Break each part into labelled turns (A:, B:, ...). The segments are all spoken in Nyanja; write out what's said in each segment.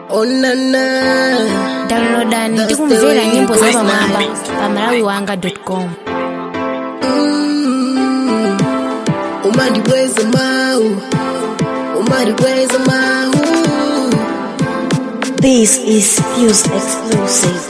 A: Oh na na.
B: downloadani
A: That's the
B: tikumvera
A: way
B: nyimbo
A: it
B: za
A: goes
B: pamwamba
A: now.
B: pa malawiwanga.com
A: Mm. Umandibweza mau. Umandibweza mau.
C: This is Fuse exclusive.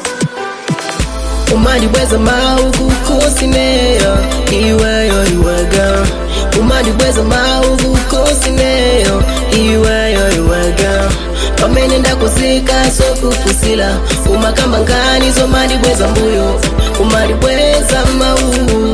A: umandibweza mau kukusineyo iweyo iwega umandibweza mau kukusineyo iweyo iwega pamene ndakuzika sokufusila umakamba nkani zomandibweza mbuyo umandibweza mau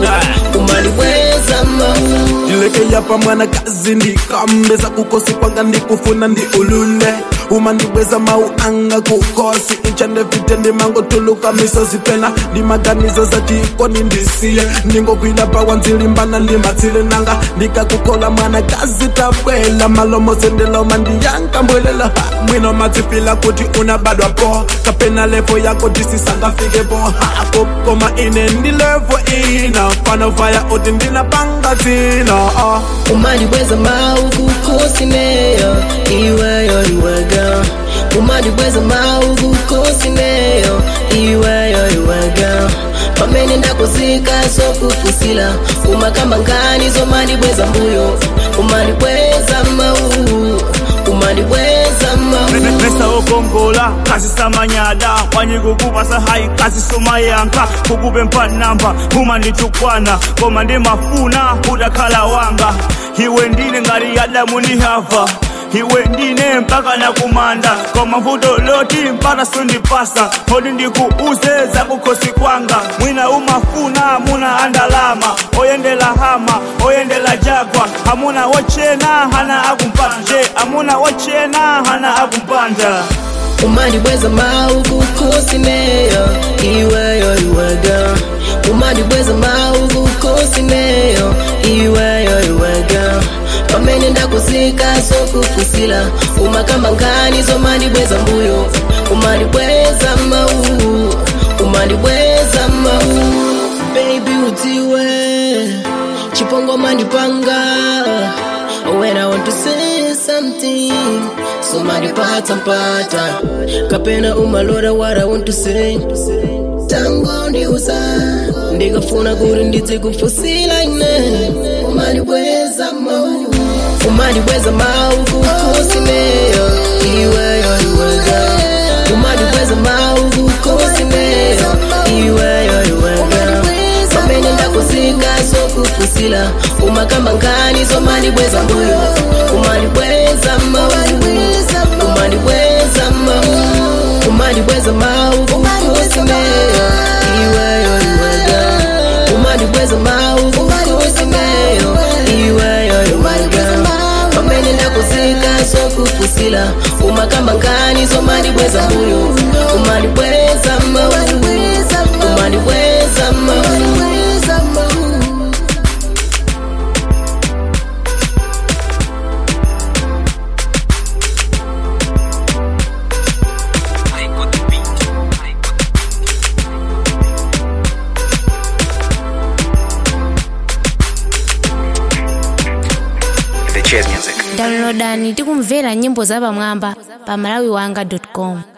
A: umandibweza mau
D: ndilekeya pamwana kazi ndikambeza kukosi kwanga ndikufuna ndi ulule uma ndibweza mau anga kukosi incha ndevite ndimangotuluka misozi pena ndimaganizo zatikoni ndisiye ndingokwila pawa nzilimbana ndimatsile nanga ndikakukola mwana kazi tabwela malomose ndiloma ndiyankambwelela mwino matsifila kuti unabadwa po kapena levo yako tisisangafike po hapo koma ine ndilevo ina fana vaya uti ndinapanga dzina ah.
A: umandibweza mau kukusineyo iweyo iwega umandibweza mau kukusineyo iweyo iwega pamene ndakuzika sokufusila umakamba nkani zomandibweza mbuyo umandibweza mau umandibweza mau
E: mesa okongola kasi samanyada wanyikukupasa hayi kasi somayanka kukube mpanamba uma nditukwana koma ndimafuna udakhala wanga iwe ndine ngati adamu ni hava iwe ndine mpaka nakumanda koma vuto loti mpaka sundipasa hodi ndikuuze zakukhosi kwanga mwina umafuna muna andalama oyendela hama oyendela jagwa amuna wochena hana akumpanje amuna wochena hana akumpanja
A: umandibweza mau kukusineyo iweyo iwega umandibweza mau kukusineyo iweyo iwega pamene ndakuzika sokufusila umakamba nkani zomandibweza mbuyo umandibweza mau umandibweza mau baby utiwe chipongo mandipanga when I want to say something somebody pata mpata kapena umalora what I want to say tango ndiuza ndikafuna kuti ndizikufusila ine umalibweza mau umalibweza mau kukusineyo iweyo iwega umalibweza mau kukusineyo iweyo iwega pamene ndakuzika sokufusila umakamba nkani zomalibweza mbuyo umalibweza mau umalibweza mau umalibweza mau kukusineyo iweyo iwega umalibweza mau kukusineyo iweyo iwega pamene ndakuzika sokufusila umakamba nkani zomalibweza mbuyo umalibweza mau umalibweza mau
F: The Chess Music.
B: downloadani tikumvera nyimbo za pamwamba pa malawiwanga.com